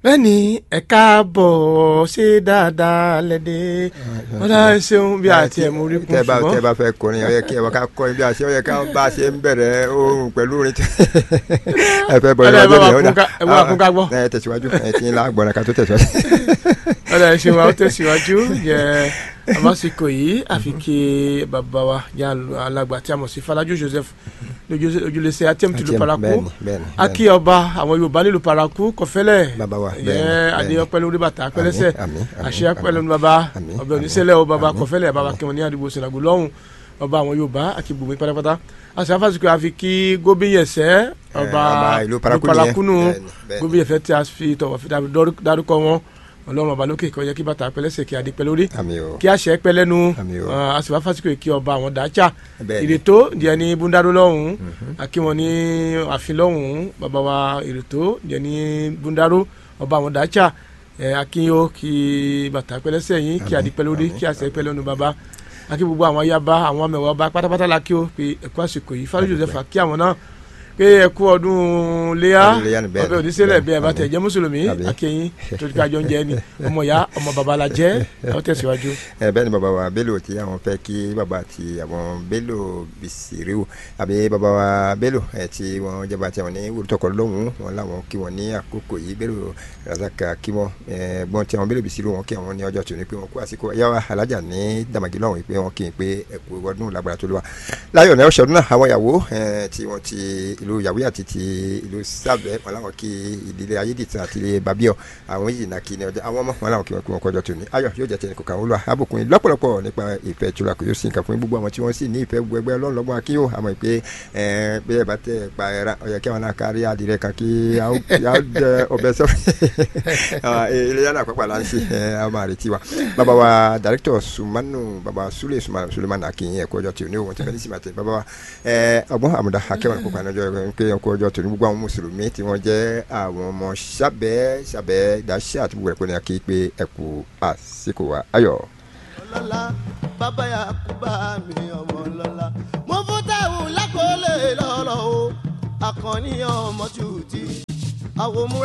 bẹ́ẹ̀ni ẹ káàbọ̀ ṣe dáadáa lẹ́dẹ̀ wọ́n dá ṣeun bí àti ẹ̀ mú rí kún tẹ bá tẹ ṣùgbọ́n bá fẹ́ kọrin ó yẹ kí ẹ bá ká kọrin bí a ṣe ó yẹ ká bá a ṣe ń bẹ̀rẹ̀ ohun pẹ̀lú orin tí ẹ fẹ́ bọ̀ Ọ̀dà, ẹ bá wa ìwájú kún ká- ẹ bá wa kún ká gbọ́. ẹ tẹ̀síwájú ẹ ti ń la gbọ́n ká tó tẹ̀síwájú. ọ̀dà ẹ̀ ṣeun àwọn tẹ̀síwájú yẹ àmásìkò yìí àfi kí bàbá wa yà alàgbà tí a mọ̀ sí Falaju Joseph lójú- ojúlẹ̀sẹ̀ atm tìlú paraku bẹ́ẹ̀ni bẹ́ẹ̀ni akí ọba àwọn Yorùbá nílùú paraku kọfẹ́lẹ̀ Bàbá wa, yẹ bẹ́ẹ̀ni, bẹ́ẹ̀ni. adéyọpẹ́ lórí bàtà pẹ́lẹ́sẹ̀ àmín, àmín, àṣẹ àmín. pẹ́lẹ́ ní bàbá Àmín, ọbẹ̀ àmín, oníṣẹ́lẹ̀ o bàbá àmín, kọfẹ́lẹ̀ bàbá àmín. kẹwọn ní àdìgbò sinago lọ́hùn ọba àwọn Yorùbá àti gbogbo pátápátá àṣẹ afásitì àfi kí gómìnyẹsẹ ọba ọba ìlú Paraku ìlú nìyẹn. parakunu Bẹ́ẹ̀ni, bẹ́ẹ̀ni. gómìnyẹsẹ tí a fi tọwọ́ fi dárúkọ wọn Ọlọ́run ọba lókè kọjá kí bàtà pẹ́lẹ́sẹ̀ kí adé pẹ́ lórí àmì o kí àṣẹ pẹ́ lẹ́nu Àmín o. àṣìwá fásitì kí ọba àwọn dájà Bẹ́ẹ̀ni. ìrètò díẹ̀ ní búndàrú lọ́hùn àkí wọn ní àfin lọ́hùn bàbá wa ìrètò díẹ̀ ní búndàrú ọba àwọn dájà akínyó kí bàtà pẹ́lẹ́sẹ̀ yín kí Àmín, adé pẹ́ lórí àmín, kí àṣẹ pẹ́ lẹ́nu bàbá akí gbogbo àwọn ayaba àwọn mẹwàá ọba pátápátá la kí o pé ẹkú àsìkò yìí Fálú Joseph kí àwọn náà pé ẹkú ọdún léyà Ọdún Iléyá ni bẹ́ẹ̀ ọbẹ̀ ni, oníṣẹ́lẹ̀ bẹ́ẹ̀ bí ẹ bá ni. tẹ̀ jẹ́ mùsùlùmí Àmín. akínyín tó ti ká jọ ń jẹ ni ọmọ ìyá ọmọ bàbá la jẹ́ ọ tẹ̀síwájú. ẹ bẹ́ẹ̀ ni bàbá wa Bello tí àwọn fẹ́ kí bàbá àti àwọn Bello Bisiriu àbí bàbá wa Bello ẹ tí wọ́n jẹba tí àwọn ní wùrútọ̀kọ lọ́hùn wọn làwọn kí wọn ní àkókò yìí Bello Razaka kí wọn ẹ gbọ́n tí àwọn Bello Bisiriu wọn kí àwọn ní ọjọ́ tòní pé wọn kú àsìkò ẹ̀yà wa alájà ní dàmàgì lọ́hùn pé wọn kì í pé ẹ̀kú ọdún lágbára tó lé wa láyọ̀ ní ọ̀ṣọ́dún náà àwọn ìyàwó ẹ, tí wọ́n ti ìlú yàwé àti ti ìlú sábẹ́ wọn làwọn kí ìdílé ayédìtàn àti ilé babiọ àwọn yìí nà kí ni ọjọ́ àwọn ọmọ wọn làwọn kí wọn kí wọn kọjọ tòní ayọ̀ yóò jẹ́ tẹnì kọ̀ọ̀kan olúwa abùkún yìí lọ́pọ̀lọpọ̀ nípa ìfẹ́ ìtura kò yóò sí nǹkan fún gbogbo àwọn tí wọ́n sì ní ìfẹ́ gbogbo ẹgbẹ́ ọlọ́ọ̀lọ́gbọ́n akínyó àmọ́ pé ẹ bí ẹ bá tẹ pa ẹran ọ̀yẹ́ kí wọn náà kárí adìrẹ kan kí a ó a ó jẹ ọbẹ̀ sọ ilé yàrá àpapọ̀ là ń ṣe ẹ a máa retí wa bàbá wa dàrẹ́kítọ̀ sumanu bàbá sule Suma- sulemana akínyìn ẹ̀kọ́ ọjọ́ tí ò ní òun ti fẹ́ ní sìmàtì bàbá wa ẹ ọgbọ́n àmúdá akẹ́wọ̀n kópa ní ọjọ́ pé ẹ̀kọ́ ọjọ́ tó ní gbogbo àwọn mùsùlùmí tí wọ́n jẹ́ àwọn ọmọ sábẹ́ sábẹ́ ìdáṣẹ́ àti gbogbo ẹ̀kọ́ ní akí pé ẹ̀kú àsìkò wa ayọ̀. ọlọ́lá bàbá yà kú bá mi ọmọ lọ́lá. mo fún táwọn lákòólé lọ́rọ̀ o àkànní ọmọ tù tí àwọn múra.